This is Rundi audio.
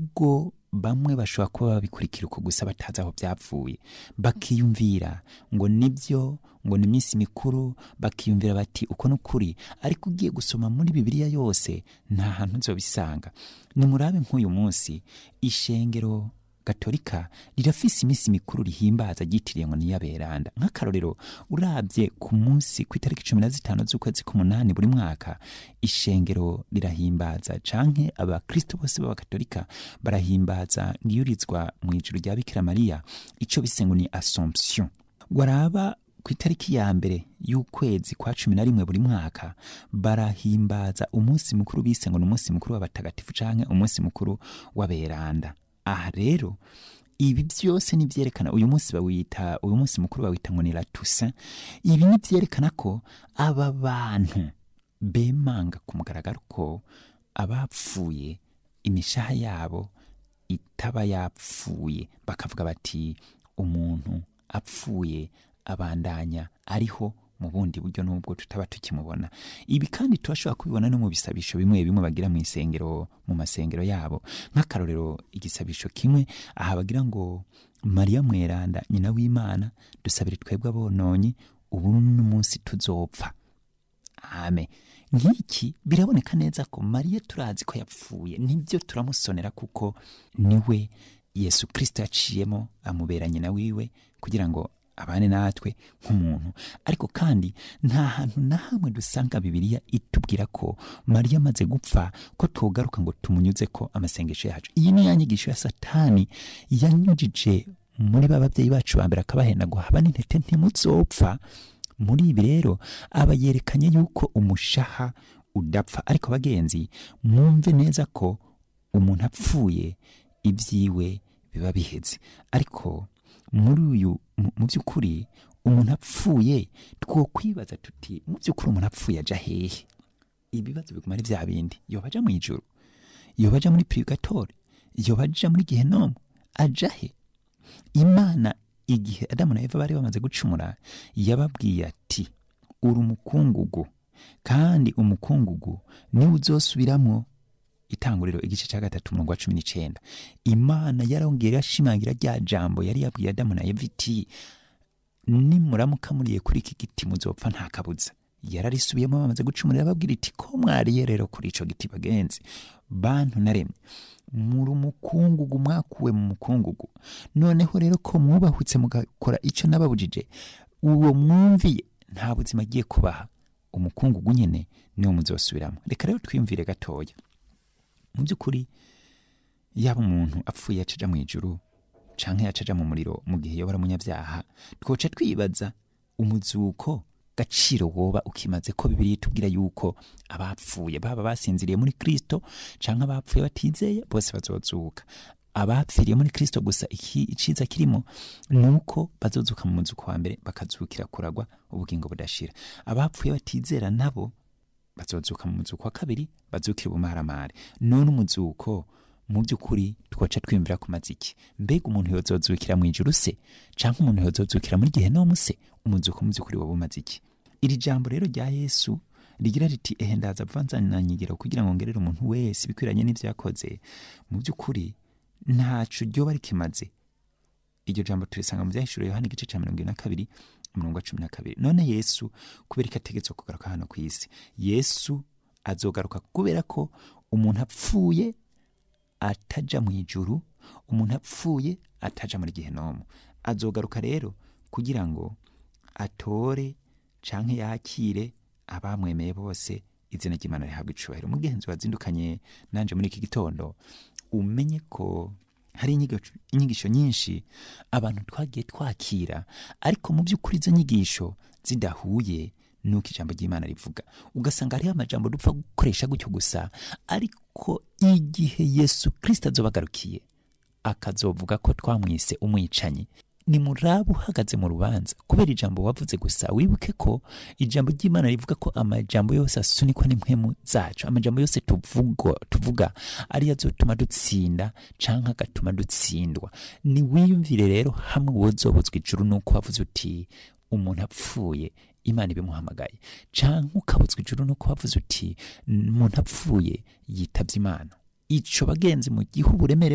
nubwo bamwe bashobora kuba babikurikira uko gusa batazi aho byapfuye bakiyumvira ngo nibyo ngo ni iminsi mikuru bakiyumvira bati uko ni ukuri ariko ugiye gusoma muri bibiliya yose nta hantu nzobisanga nimurabe nk'uyu munsi ishengero gatolika rirafise iminsi mikuru rihimbaza ryitiriye ngo niyaberanda nk'akarorero urabye ku munsi ku itariki cumi na zitanu z'ukwezi k'umunani buri mwaka ishengero rirahimbaza canke abakristo bose b'abakatolika barahimbaza ngiyurizwa mu ijuru rya bikira mariya ico bise ngo ni assomption waraba ku itariki ya mbere y'ukwezi kwa cumi na rimwe buri mwaka barahimbaza umunsi mukuru bise ngo ni umunsi mukuru w'abatagatifu canke umunsi mukuru w'aberanda aha rero ibi byose nivyerekana uyu munsi bawita uyu munsi mukuru bawita ngo ni la Toussaint ibi nivyerekana ko aba bantu bemanga ku mugaragaro ko abapfuye imishaha yabo itaba yapfuye bakavuga bati umuntu apfuye abandanya ariho mu bundi buryo n'ubwo tutaba tukimubona ibi kandi turashobora kubibona no mu bisabisho bimwe bimwe bagira mu isengero mu masengero yabo nk'akarorero igisabisho kimwe aha bagira ngo mariya mweranda nyina w'imana dusabire twebwe abononyi ubu n'umunsi tuzopfa ame nk'iki biraboneka neza ko mariya turazi ko yapfuye nibyo turamusonera kuko niwe yesu kirisito yaciyemo amubera nyina wiwe kugira ngo abane natwe nk'umuntu ariko kandi nta hantu na hamwe dusanga bibiliya itubwira ko mariya amaze gupfa ko twogaruka ngo tumunyuze ko amasengesho yacu iyi ni ya nyigisho ya satani yanyujije muri ba babyeyi bacu ba mbere akabahenda ngo haba n'intete ntimuzopfa muri ibi rero aba yerekanye yuko umushaha udapfa ariko bagenzi mwumve neza ko umuntu apfuye ibyiwe biba biheze ariko muri uyu mu by'ukuri umuntu apfuye twokwibaza tuti mu by'ukuri umuntu apfuye aja hehe ibibazo biguma ari bya bindi yoba aja mu ijuru yoba aja muri purigatori yoba aja muri gehenomu aja he imana igihe adamu na eva bari bamaze gucumura yababwiye ati uri umukungugu kandi umukungugu niwe uzosubiramwo itanguriro igice cya gatatu umurongo wa cumi n'icenda imana yarongera irashimangira rya jambo yari yabwiye adamu na eva iti nimuramuka muriye kuri iki giti muzopfa nta kabuza yararisubiyemo bamaze gucumura irababwira iti ko mwariye rero kuri ico giti bagenzi bantu naremye muri umukungugu mwakuwe mu mukungugu noneho rero ko mwubahutse mugakora ico nababujije uwo mwumviye nta buzima agiye kubaha umukungugu nyene niwo muzosubiramo reka rero twiyumvire gatoya mu by'ukuri yaba umuntu apfuye yacaja mu ijuru canke yacaja mu muriro mu gihe yobora umunyabyaha twoca twibaza umuzuko gaciro woba ukimaze ko bibiri itubwira yuko abapfuye baba basinziriye muri kristo canke abapfuye batizeye bose bazozuka abapfiriye muri kristo gusa iki iciza kirimo nuko bazozuka mu muzuko wa mbere bakazukira kuragwa ubugingo budashira abapfuye batizera nabo bazozuka mu muzuko wa kabiri bazukira ubumaramare none umuzuko mu by'ukuri twaca twiyumvira ku maziki mbega umuntu yozozukira mu ijuru se canke umuntu yozozukira muri gehenomu se umuzuko mu by'ukuri woba umaze iki iri jambo rero rya yesu rigira riti ehe ndaza vanzananyigiro kugira ngo ngerere umuntu wese ibikwiranye n'ivyo yakoze mu by'ukuri ntaco ryoba rikimaze iryo jambo turisanga mu vyahishuro yohana igice ca mirongo ibiri na kabiri umurongo wa cumi na kabiri none yesu kubera ko ategetswe kugaruka hano ku isi yesu azogaruka kubera ko umuntu apfuye ataja mu ijuru umuntu apfuye ataja muri gehenomu azogaruka rero kugira ngo atore canke yakire abamwemeye bose izina ry'imana rihabwa icubahiro mugenzi wazindukanye nanje muri iki gitondo umenye ko hari inyigisho, inyigisho nyinshi abantu twagiye twakira ariko mu by'ukuri izo nyigisho zidahuye nuko ijambo ry'imana rivuga ugasanga hariho amajambo dupfa gukoresha gutyo gusa ariko igihe yesu kirisito azobagarukiye akazovuga ko twamwise umwicanyi ni muraba uhagaze mu rubanza kubera ijambo wavuze gusa wibuke ko ijambo ry'imana rivuga ko amajambo yose asunikwa n'impwemu zacu amajambo yose tuvuga, tuvuga ariyo azotuma dutsinda canke agatuma dutsindwa ni wiyumvire rero hamwe wozobuzwa ijuru nuko wavuze uti umuntu apfuye imana ibimuhamagaye canke ukabutswa ijuru nuko wavuze uti umuntu apfuye yitavye imana ico bagenzi mu gihe uburemere